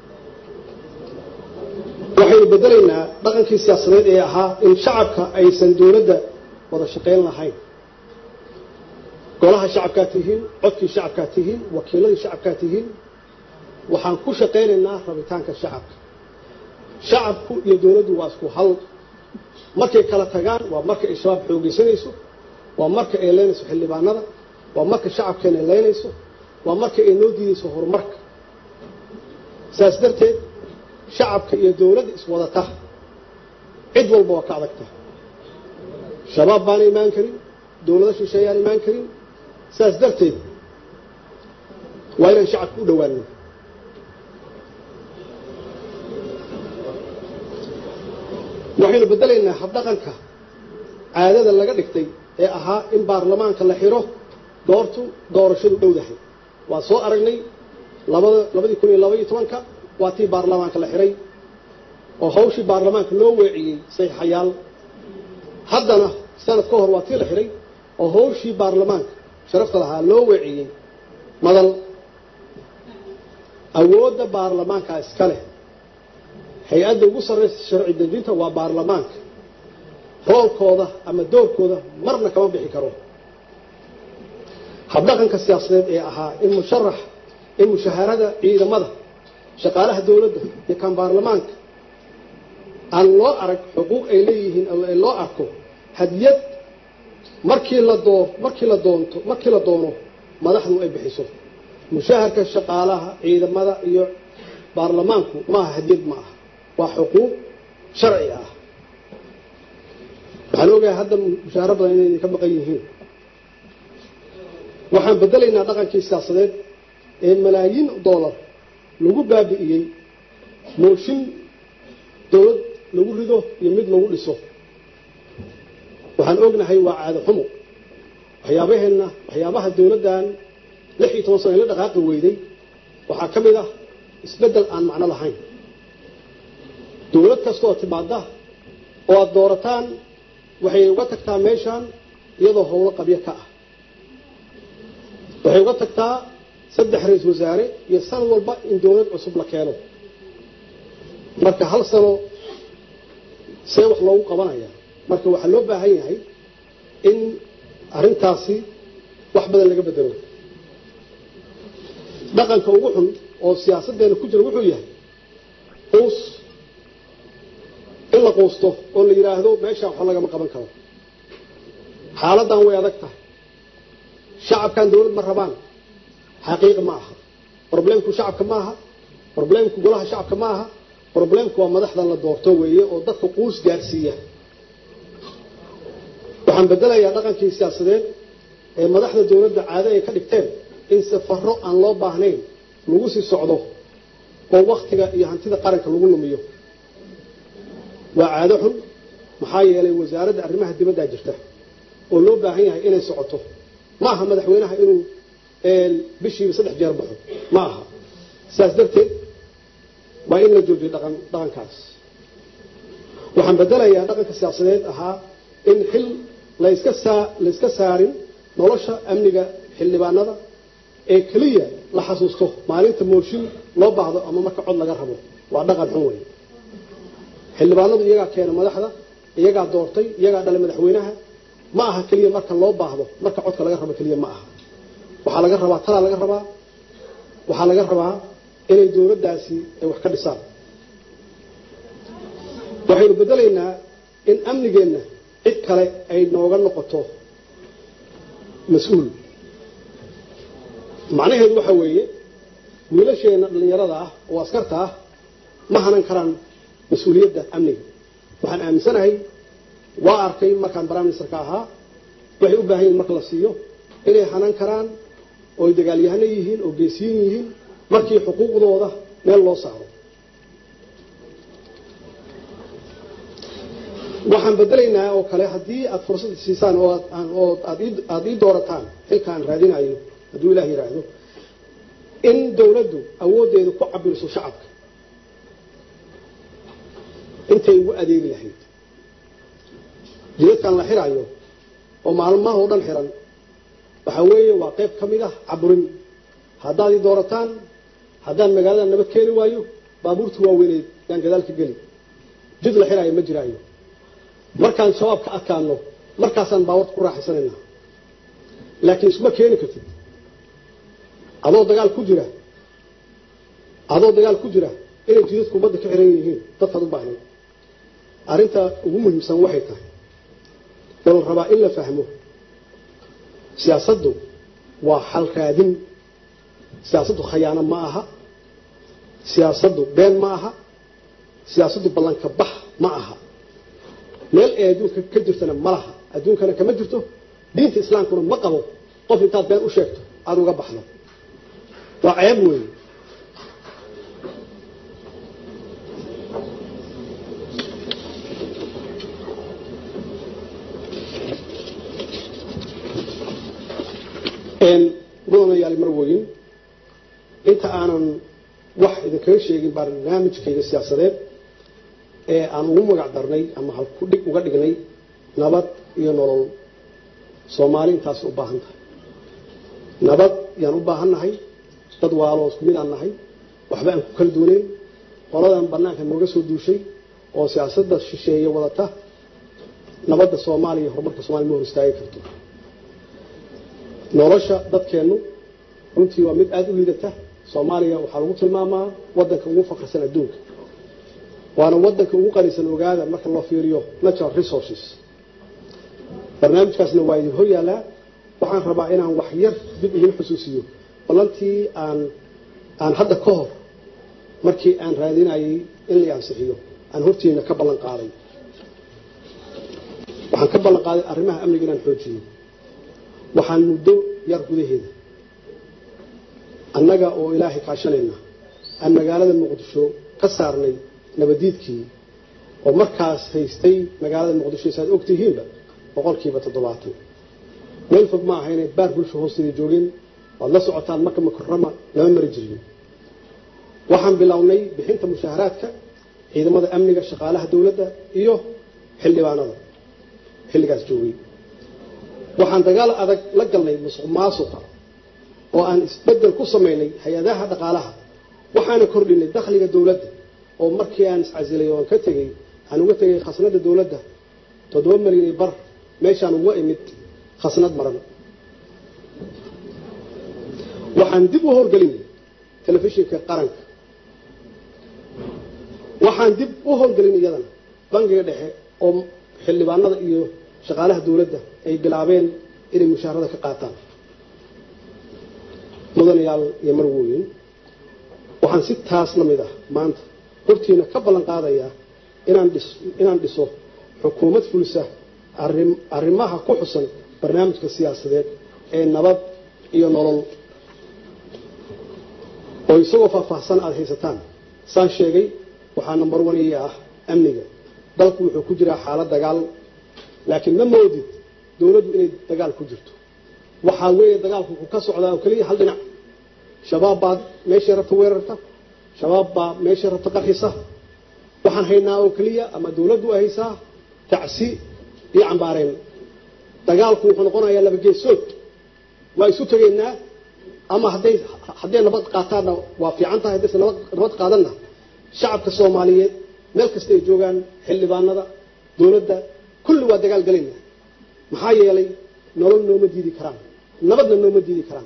waxaynu beddelaynaa dhaqankii siyaasadeed ee ahaa in shacabka aysan dowladda wada shaqayn lahayn golaha shacabkaa tihiin codkii shacabkaa tihiin wakiiladii shacabkaa tihiin waxaan ku shaqaynaynaa rabitaanka shacabka shacabku iyo dowladdu waa isku hal markay kala tagaan waa marka ay shabaab xoogeysanayso waa marka ay leynayso xildhibaanada waa marka shacabkeena ay leynayso waa marka ay noo diidayso horumarka saas darteed shacabka iyo dowladda iswadata cid walba waa ka adagta shabaab baana imaan karin dowlado shisheeyaan imaan karin saas darteed waa inaan shacabka u dhowaano waxaynu beddelaynaa habdhaqanka caadada laga dhigtay ee ahaa in baarlamaanka la xiro goortu doorashadu dhowdahay waa soo aragnay labada labadii kun iyo laba iyo tobanka waa tii baarlamaanka la xiray oo hawshii baarlamaanka loo weeciyey saxiixayaal haddana sanad ka hor waa tii la xiray oo hawshii baarlamaanka sharafta lahaa loo weeciyey madal awoodda baarlamaanka iska leh hay-adda ugu sarraysa sharci dejinta waa baarlamaanka roolkooda ama doorkooda marna kama bixi karo habdhaqanka siyaasadeed ee ahaa in musharax in mushaharada ciidamada shaqaalaha dowladda iyo kan baarlamaanka aan loo arag xuquuq ay leeyihiin ama ay loo arko hadiyad markii la doo markii la doonto markii la doono madaxdu ay bixiso mushaharka shaqaalaha ciidamada iyo baarlamaanku maaha hadiyad ma aha waa xuquuq sharci ah waxaan ogahay hadda mushaaro badan inay idinka maqan yihiin waxaan bedelaynaa dhaqankii siyaasadeed ee malaayiin dollar lagu baabi'iyey mooshin dowlad lagu rido iyo mid lagu dhiso waxaan ognahay waa caado xumo waxyaabaheenna waxyaabaha dowladdan lix iyo toban sano ila dhaqaaqi weyday waxaa ka mid ah isbeddel aan macno lahayn dowlad kastaoo timaada oo aada doorataan waxay uga tagtaa meeshaan iyadoo howlo qabyo ka ah waxay uga tagtaa saddex ra-isul wasaare iyo san walba in dowlad cusub la keeno marka hal sano see wax loogu qabanaya marka waxaa loo baahan yahay in arrintaasi wax badan laga bedelo dhaqanka ugu xun oo siyaasaddeena ku jira wuxuu yahay quus in la quusto oo la yidhaahdo meeshaan waxba lagama qaban karo xaaladdan way adag tahay shacabkan dowlad ma rabaan xaqiiq ma aha roblemku shacabka ma aha roblemku golaha shacabka ma aha roblemku waa madaxdan la doorto weeye oo dadka quus gaarsiiya waxaan bedelayaa dhaqankii siyaasadeed ee madaxda dowladda caado ay ka dhigteen in safaro aan loo baahnayn lagu sii socdo oo waktiga iyo hantida qaranka lagu lumiyo waa caado xun maxaa yeelay wasaaradda arrimaha dibaddaa jirta oo loo baahan yahay inay socoto ma aha madaxweynaha inuu bishiiba saddex jeer baxo ma aha sidaas darteed waa in la joojiyo dhaqan dhaqankaas waxaan bedelayaa dhaqanka siyaasadeed ahaa in xil layska saa layska saarin nolosha amniga xildhibaanada ee keliya la xasuusto maalinta mooshin loo baahdo ama marka cod laga rabo waa dhaqan xun wey xildhibaanadu iyagaa keena madaxda iyagaa doortay iyagaa dhalay madaxweynaha ma aha keliya marka loo baahdo marka codka laga rabo keliya ma aha waxaa laga rabaa talaa laga rabaa waxaa laga rabaa inay dowladdaasi ay wax ka dhisaan waxaynu bedelaynaa in amnigeenna cid kale ay nooga noqoto mas-uul macnaheedu waxa weeye wiilasheenna dhallinyarada ah oo askarta ah ma hanan karaan mas-uuliyadda amniga waxaan aaminsanahay waa arkay markaan prime ministerka ahaa waxay u baahan yihin marka la siiyo inay hanan karaan oo ay dagaalyahano yihiin oo geesiyin yihiin markii xuquuqdooda meel loo saaro waxaan bedelaynaa oo kale haddii aada fursad siisaan oo oo aada ii doorataan xilka aan raadinayo hadduu ilaah yidhaahdo in dowladdu awooddeeda ku cabiriso shacabka intay ugu adeegi lahayd jidadkan la xirayo oo maalmaha oo dhan xiran waxaa weeye waa qayb ka mid ah caburin haddaad ii doorataan haddaan magaalada nabad keeni waayo baabuurta waaweyneed yaan gadaal ka geli jid la xiraayo ma jiraayo markaan shabaab ka adkaano markaasaan baawarta ku raaxaysanaynaa laakiin isuma keeni kartid adoo dagaal ku jira adoo dagaal ku jira inay jidadku ummadda ka xiran yihiin dadkaad u baahnay arrinta ugu muhiimsan waxay tahay oo la rabaa in la fahmo siyaasaddu waa xal raadin siyaasaddu khayaano ma aha siyaasaddu been ma aha siyaasaddu ballanka bax ma aha meel ay adduunka ka jirtana ma laha adduunkana kama jirto diinta islaamkuna ma qabo qof intaad been u sheegto aada uga baxdo waa ceeb weeye mudanayaal marwoyin inta aanan wax idinkaga sheegin barnaamijkayga siyaasadeed ee aan ugu magac darnay ama halkudhig uga dhignay nabad iyo nolol soomaali intaas u baahan tahay nabad yaan u baahan nahay dad waaloo isku mid aan nahay waxba aan ku kala duuneyn qoladan banaanka nooga soo duushay oo siyaasadda shisheeye wadata nabadda soomaaliya horumarka soomaliya ma hor istaagi karto nolosha dadkeennu runtii waa mid aada u liidata soomaaliya waxaa lagu tilmaamaa wadanka ugu faqirsan adduunka waana wadanka ugu qanisan ogaada marka loo fiiriyo natural resources barnaamijkaasna waa idin hor yaallaa waxaan rabaa inaan wax yar dib idin xusuusiyo ballantii aan aan hadda ka hor markii aan raadinayay in la ansixiyo aan hortiina ka ballan qaaday waxaan ka ballan qaaday arrimaha amniga inaan xoojiyo waxaan muddo yar gudaheeda annaga oo ilaahay kaashanayna aan magaalada muqdisho ka saarnay nabadiidkii oo markaas haystay magaalada muqdisho saad ogtihiinba boqolkiiba toddobaatan meel fog ma aha inay baar bulsho hoosteeda joogeen waad la socotaan marka makarama lama mari jirin waxaan bilownay bixinta mushaaharaadka ciidamada amniga shaqaalaha dowladda iyo xildhibaanada xilligaas joogay waxaan dagaal adag la galnay musuq maasuqa oo aan isbedel ku samaynay hay-adaha dhaqaalaha waxaana kordhinay dakhliga dowladda oo markii aan iscasilay oo aan ka tegey aan uga tegay khasnada dowladda toddoba malyan iyo bar meeshaan uga imid khasnad maran waxaan dib u howlgelinay telefishinka qaranka waxaan dib u howlgelin iyadana bangiga dhexe oo xildhibaanada iyo shaqaalaha dowladda ay bilaabeen inay mushaharada ka qaataan mudanayaal iyo marwooyin waxaan si taas la mid ah maanta hortiina ka ballan qaadayaa inaan dhis inaan dhiso xukuumad fulisa arrim arrimaha ku xusan barnaamijka siyaasadeed ee nabad iyo nolol oo isagoo faahfaahsan aada haysataan saan sheegay waxaa number one ii ah amniga dalku wuxuu ku jiraa xaalad dagaal laakiin ma moodid dowladdu inay dagaal ku jirto waxaa weeye dagaalku ku ka socdaa oo keliya hal dhinac shabaab baa meeshay rabta weerarta shabaab baa meeshay rabta qarxisa waxaan haynaa oo keliya ama dowladdu ay haysaa tacsi iyo cambaareen dagaalku wuxuu noqonayaa laba geesood waa isu tegaynaa ama hadday hadday nabad qaataanna waa fiican tahay haddayse nabad nabad qaadanna shacabka soomaaliyeed meel kasta ay joogaan xildhibaanada dowladda kulli waa dagaal galayna maxaa yeelay nolol nooma diidi karaan nabadna nooma diidi karaan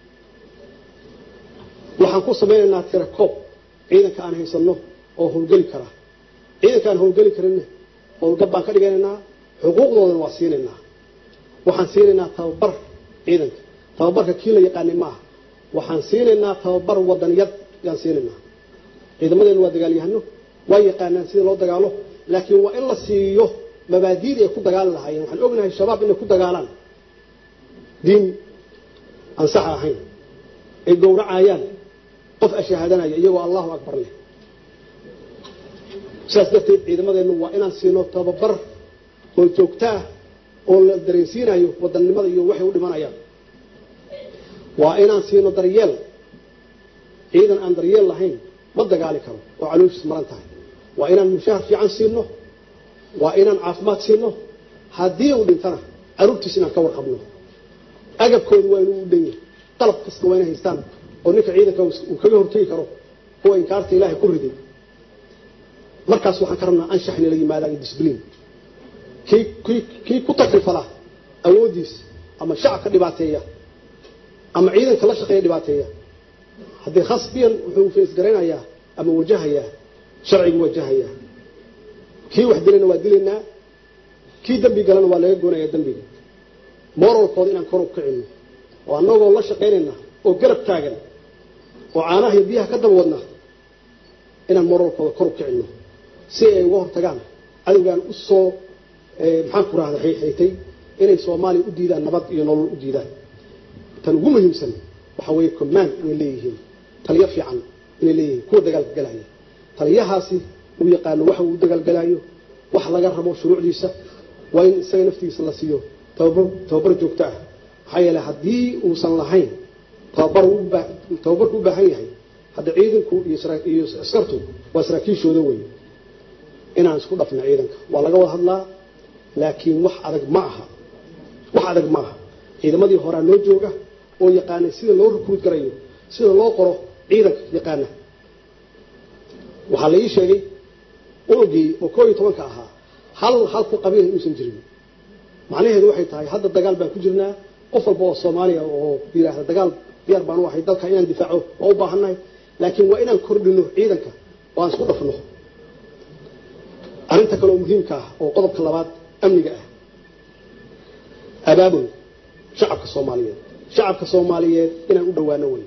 waxaan ku samaynaynaa tira koob ciidanka aan haysanno oo howlgeli kara ciidanka aan howlgeli karinna howlgab baan ka dhiganaynaa xuquuqdoodana waa siinaynaa waxaan siinaynaa tababar ciidanka tababarka kii la yaqaanay maaha waxaan siinaynaa tababar wadaniyad yaan siinaynaa ciidamadeenu waa dagaalyahano waa yaqaanaan sida loo dagaalo laakiin waa in la siiyo mabaadiidii ay ku dagaali lahaayeen waxaan ognahay shabaab inay ku dagaalaan diin aan sax ahayn ay gowracayaan qof ashahaadanaya iyagoo allahu akbar leh sidaas darteed ciidamadeennu waa inaan siino tababar oo joogto ah oo la dareensiinayo wadannimada iyo waxay u dhimanayaan waa inaan siino daryeel ciidan aan daryeel lahayn ma dagaali karo oo calooshiis maran tahay waa inaan mushahar fiican siino waa inaan caafimaad siino haddii uu dhintana caruurtiis inaan ka warqabno agabkoodu waa inuu u dhan yahay dalab kasta waa inay haystaan oo ninka ciidanka uu kaga hortegi karo kuwa inkaarta ilaahay ku riday markaas waxaan ka rabnaa anshax inay la yimaadaan iyo disbliin kii kii kii ku takrifala awooddiis ama shacabka dhibaateeya ama ciidanka la shaqeeya dhibaateeya haddii khasbiyan wuxuu feesgaraynayaa ama wajahayaa sharcigu wajahayaa kii wax dilayna waa dilaynaa kii dembi galana waa laga goonayaa dembiga moralkooda inaan kor u kicino oo annagoo la shaqaynayna oo garab taagan oo caanaha iyo biyaha ka daba wadna inaan moralkooda kor u kicino si ay uga hortagaan cadowgaan u soo maxaan ku rahda xayxaytay inay soomaaliya u diidaan nabad iyo nolol u diidaan tan ugu muhiimsan waxaa weeye command inay leeyihiin taliyo fiican inay leeyihiin kuwa dagaalka galaya taliyahaasi uu yaqaano waxa uu dagaalgalaayo wax laga rabo shuruucdiisa waa in isaga naftigiisa la siiyo tababar tababar joogto ah maxaa yeeley haddii uusan lahayn tababar tababarku u baahan yahay hadda ciidanku iyo askartu waa saraakiishooda wey inaan isku dhafno ciidanka waa laga wada hadlaa laakiin wax adag ma aha wax adag ma aha ciidamadii horaa noo jooga oo yaqaanay sida loo rukuud garayo sida loo qoro ciidanka yaqaana waxaa la ii sheegay unugii oo koo iyo tobanka ahaa hal hal ku qabiil inuusan jirin macnaheedu waxay tahay hadda dagaal baan ku jirnaa qof walba oo soomaaliya oo yidhaahda dagaal diyaar baan u ahay dalka inaan difaaco waa u baahannahay laakiin waa inaan kordhino ciidanka oo aan isku dhafno arrinta kale oo muhiimka ah oo qodobka labaad amniga ah abaabul shacabka soomaaliyeed shacabka soomaaliyeed inaan u dhowaano wey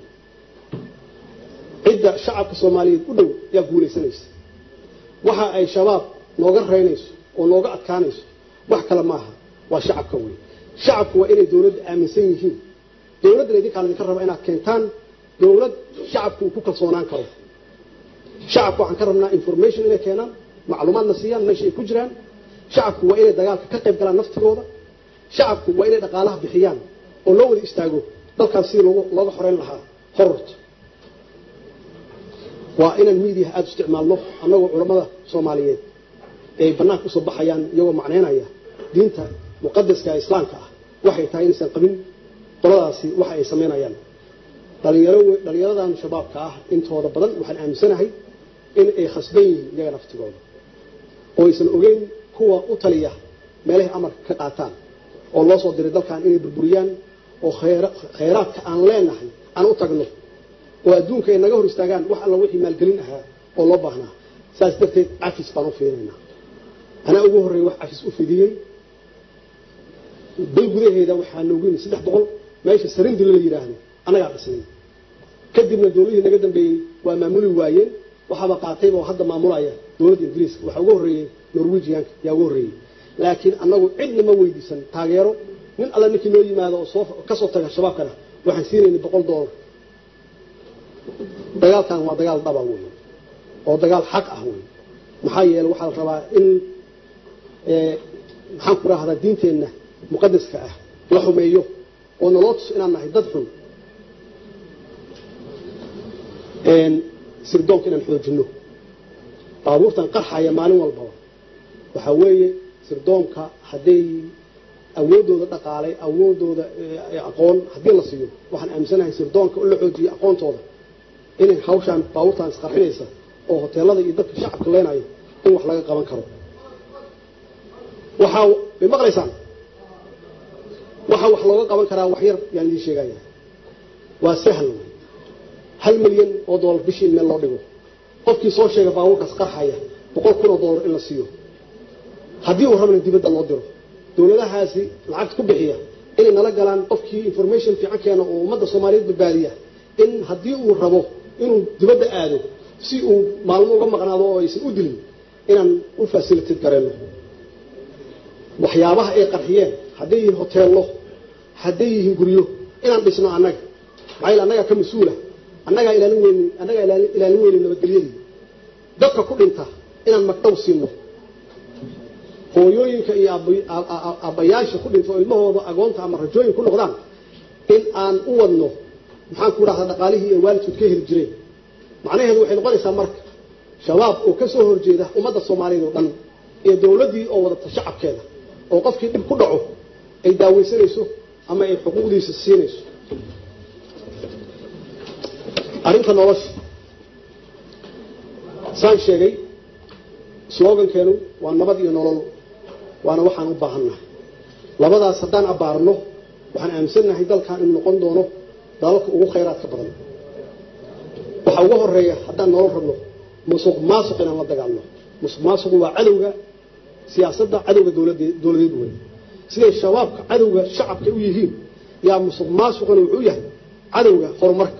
cidda shacabka soomaaliyeed u dhow yaa guulaysanaysa waxa ay shabaab nooga reynayso oo nooga adkaanayso wax kale maaha waa shacabka wey shacabku waa inay dowladda aaminsan yihiin dowladdana idinkaan idinka raba inaad keentaan dowlad shacabku uu ku kalsoonaan karo shacabku waxaan ka rabnaa information inay keenaan macluumaadna siiyaan meesha ay ku jiraan shacabku waa inay dagaalka ka qayb galaan naftigooda shacabku waa inay dhaqaalaha bixiyaan oo loo wada istaago dalkaas sidii loogu looga xoreyn lahaa hororta waa inaan miidiyaha aada u isticmaalno annagoo culammada soomaaliyeed ee ay bannaanka usoo baxayaan iyagoo macnaynaya diinta muqadaska ee islaamka ah waxay tahay inaysan qabin qoladaasi waxa ay samaynayaan dhalinyaro dhalinyaradan shabaabka ah intooda badan waxaan aaminsanahay in ay khasban yihiin iyaga naftigooda oo aysan ogeyn kuwa u taliya meelahay amarka ka qaataan oo loo soo diray dalkan inay burburiyaan oo khayraadka aan leenahay aan u tagno oo adduunka ay naga hor istaagaan wax alla wixii maalgelin ahaa oo loo baahnaa saas darteed cafis baan u fiirinaynaa anaa ugu horreeya wax cafis u fidiyey dal gudaheeda waxaa noogu yimid saddex boqol meesha sarindila la yidhaahdo annagaa dhisnay kadibna dowladihii naga dambeeyey waa maamuli waayeen waxaaba qaatayba oo hadda maamulaya dowladda ingiriiska waxaa uga horreeyey norwegianka yaa uga horreeyey laakiin annagu cidna ma weydiisan taageero nin alla ninkii noo yimaado oo soo ka soo taga shabaabkana waxaan siinaynay boqol doolar dagaalkan waa dagaal dhaba wey oo dagaal xaq ah wey maxaa yeele waxaa la rabaa in maxaan ku rahdaa diinteenna muqadaska ah la xumeeyo oo naloo tuso inaan nahay dad xun sirdoonka inaan xoojinno baabuurtan qarxaya maalin walbaba waxaa weeye sirdoonka hadday awoodooda dhaqaalay awoodooda aqoon haddii la siiyo waxaan aaminsanahay sirdoonka in la xoojiyo aqoontooda inay hawshaan baabuurtaan isqarxinaysa oo hoteelada iyo dadka shacabka leenayo in wax laga qaban karo waxaa bay maqlaysaan waxaa wax looga qaban karaa wax yar yaan idiin sheegaya waa sahal hal milyan oo doolar bishii in meel loo dhigo qofkii soo sheega baabuurkaas qarxaya boqol kun oo doolar in la siiyo haddii uu rabana dibadda loo diro dowladahaasi lacagta ku bixiya inay nala galaan qofkii information fiican keena oo ummadda soomaaliyeed badbaadiya in haddii uu rabo inuu dibadda aado si uu maalmo uga maqnaado oo aysan u dilin inaan u facilitate gareenno waxyaabaha ay qarxiyeen hadday yihiin hoteello hadday yihiin guryo inaan dhisno annaga maxaa yeele annagaa ka mas-uula annagaa ilaalin weyni annagaa ilaalin weyni nabadgelyadii dadka ku dhinta inaan magdhow siino hooyooyinka iyo aabbayaasha ku dhinta oo ilmahooda agoonta ama rajooyin ku noqdaan in aan u wadno maxaan ku dhahdaa dhaqaalihii ay waalidkood ka heli jireen macnaheedu waxay noqonaysaa marka shabaab oo ka soo horjeeda ummadda soomaaliyeed oo dhan iyo dowladdii oo wadata shacabkeeda oo qofkii dhib ku dhaco ay daaweysanayso ama ay xuquuqdiisa siinayso arrinta nolosha saan sheegay slogankeenu waa nabad iyo nolol waana waxaan u baahannahay labadaas haddaan abbaarno waxaan aaminsannahay dalkan inuu noqon doono dalalka ugu khayraadka badan waxaa uga horeeya haddaan nolol rabno musuq maasuq inaan la dagaalno musuq maasuqu waa cadowga siyaasadda cadowga dowladeed wey siday shabaabka cadowga shacabka u yihiin yaa musuq maasuquna wuxuu yahay cadowga horumarka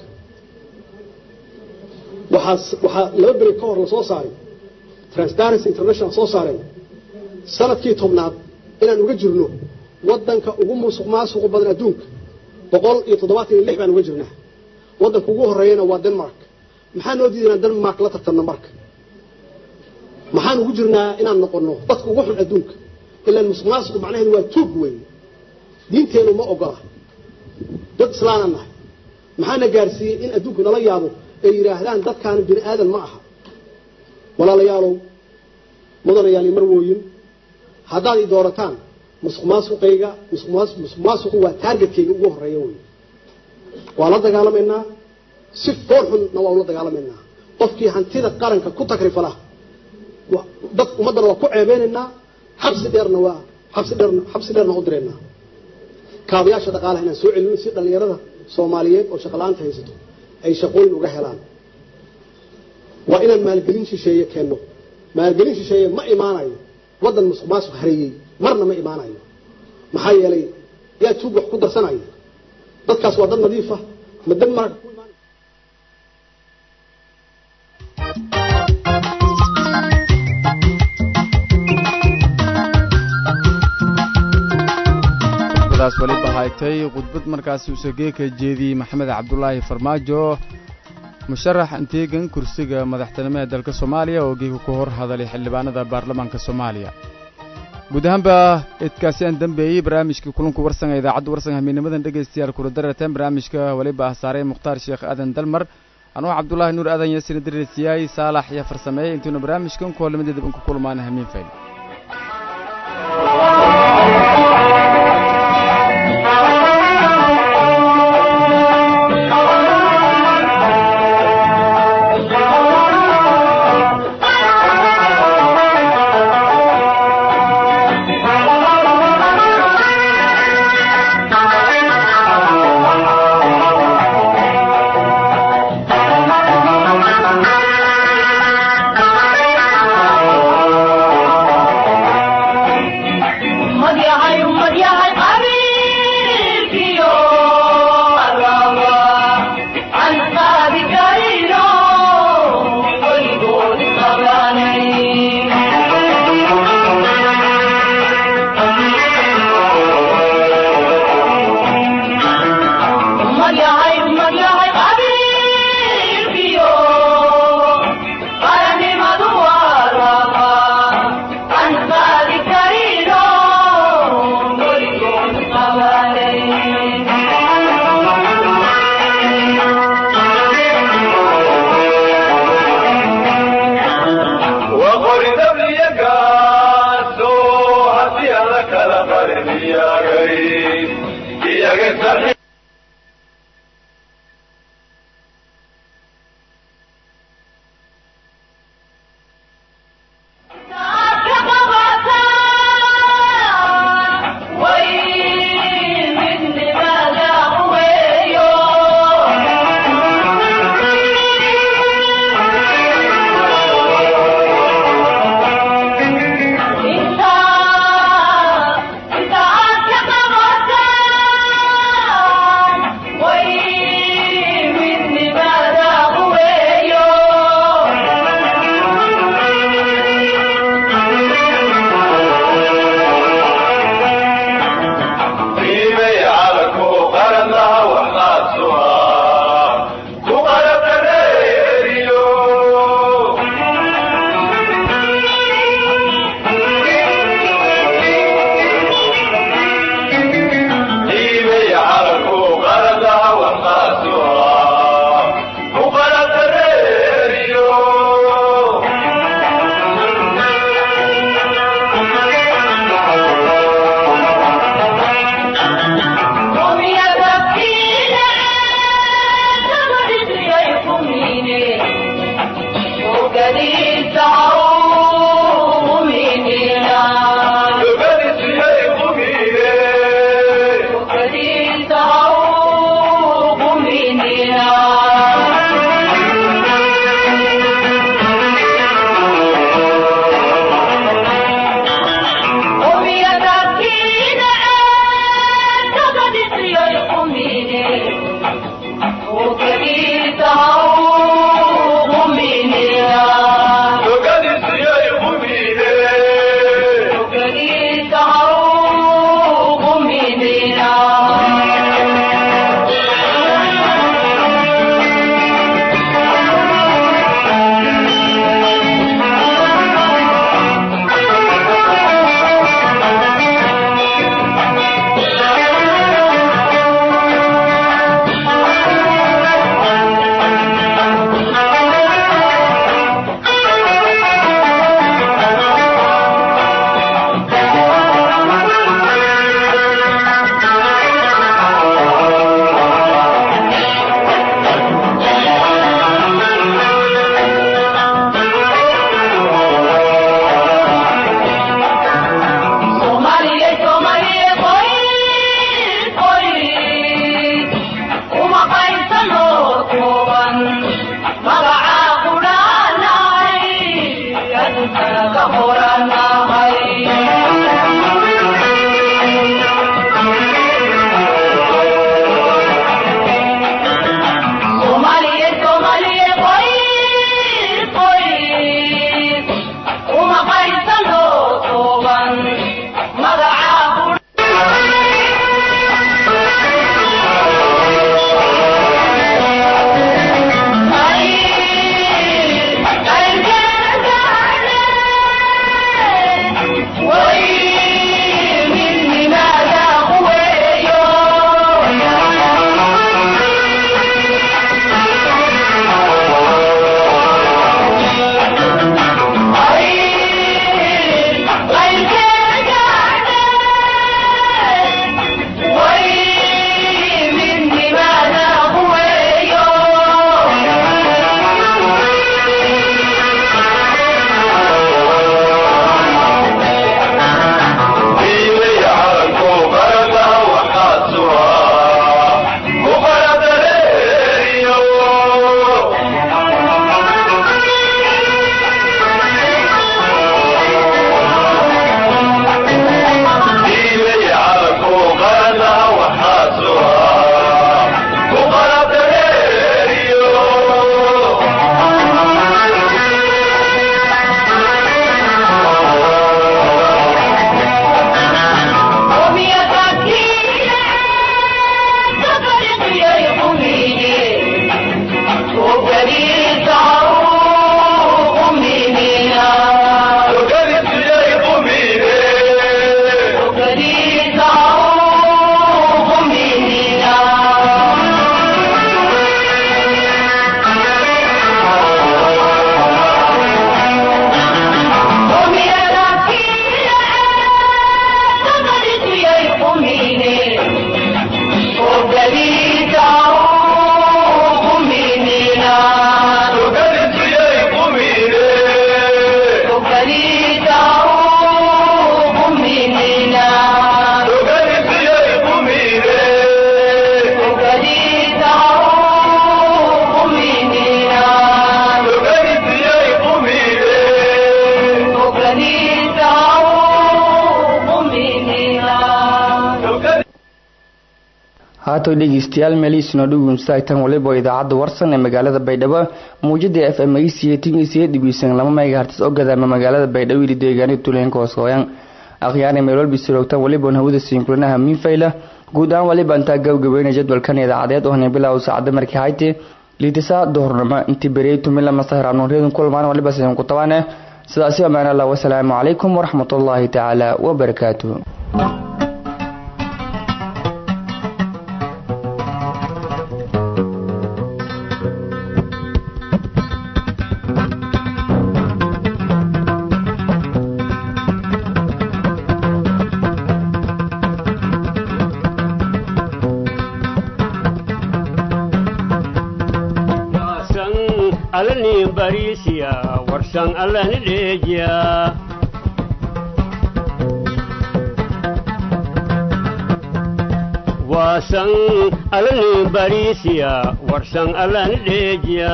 waxaa waxaa laba beri ka hor la soo saaray transparency international soo saareen sanadkii tobnaad inaan uga jirno wadanka ugu musuq maasuqa badan adduunka boqol iyo toddobaatan iyo lix baan uga jirnaa wadanka ugu horeeyana waa denmark maxaa noo diiday inaan denmark la tartanno marka maxaan ugu jirnaa inaan noqono dadka ugu xun adduunka ilaan musuq maasuqu macnaheedu waa tuug weyn diinteenu ma ogola dad islaana nahay maxaana gaarsiiyey in adduunku nala yaabo ay yidhaahdaan dadkaani bini aadan ma aha walaalayaalow mudanayaal marwooyin haddaad i doorataan musuq maasuqayga musuq maasuqu waa taargetkayga ugu horeeya wey waa la dagaalamaynaa si fool xunna waa ula dagaalamaynaa qofkii hantida qaranka ku takrifala dad ummaddana waa ku ceebeynaynaa xabsi dheerna waa xabsi dheerna xabsi dheerna u diraynaa kaabayaasha dhaqaalaha inaan soo celino si dhallinyarada soomaaliyeed oo shaqo-la'aanta haysato ay shaqooyin uga helaan waa inaan maalgelin shisheeye keenno maalgelin shisheeye ma imaanayo waddan musuq maasuq hareeyey marna ma imaanayo maxaa yeelay yaa tuug wax ku darsanaya dadkaas waa dad nadiifa ma denmark ku imaan haytay khudbad markaasi usageeka jeediyey maxamed cabdulaahi farmaajo musharax anteegan kursiga madaxtinimo ee dalka soomaaliya oo geega ku hor hadalay xildhibaanada baarlamaanka soomaaliya guud ahaanba idkaasi aan dambeeyey barnaamijka kulanku warsanga idaacadda warsanga hamiinimadan dhegaystayaal kula dararteen barnaamijka weliba ah saaray mukhtaar sheekh aadan dalmar anuu cabdulaahi nuur aadan yaasina dareersiyaay saalax iyo farsameeye intuuna barnaamijkan koolamadeeda ban ku kulmaana hamiin fayl dhawaatoy dhegeystayaal meelihiisuna dhugunstaagtan waliba idaacadda warsan ee magaalada baydhabo muujada f m c timiisiya dhibiisan lama megahartis oo gadaama magaalada baydhabo ili deegaanida tuulooyinka hoosooyan akhyaana meelwalbi siroogtan waliban hawada siinkulanaha miinfayla guud ahaan waliba intaa gabgabeynaya jadwalkan idaacadeed oo hanay bilow saacada markii hayte liitisa duhurnimo intii beriyey tumila masahir anuuryadun kulmaan waliba sidan ku tabaane sidaasi amaan allah wasalaamu calaykum waraxmatullaahi tacaala wabarakaatuh alani barisiya warsan alani dheejiya waasan alani barisiya warsan alani dheejiya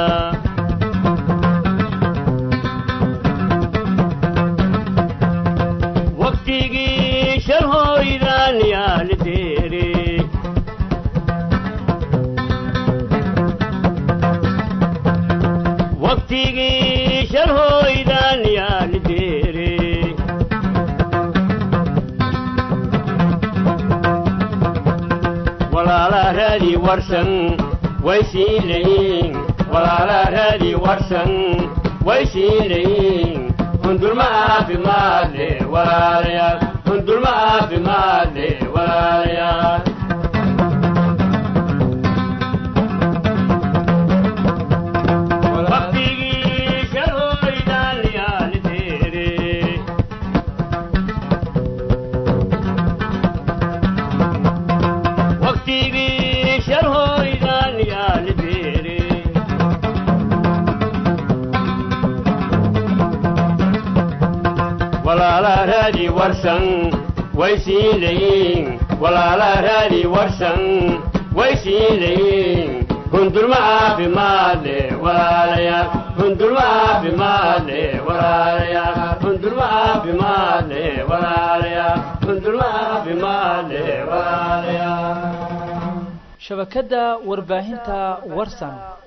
waqtigii shalhoydaan yaali deere waqtigii shalhoydaan yaali deere walaala raadi warsan way siin layin walaala raadi warsan way siin layin hundulma caafimaad le walaalayaal hundulma caafimaad le walaalayaal waqtigii shalhoydaan yaali deere waqtigii shalhoydaan yaali deere walaala raadi warsan way siin layin walaala raadi warsan way siin layin hundulma caafimaad le walaalayaal hundulma caafimaad le walaalayaal hundulma caafimaad le walaalayaal hundulma caafimaad le walaalayaal shabakadda warbaahinta warsan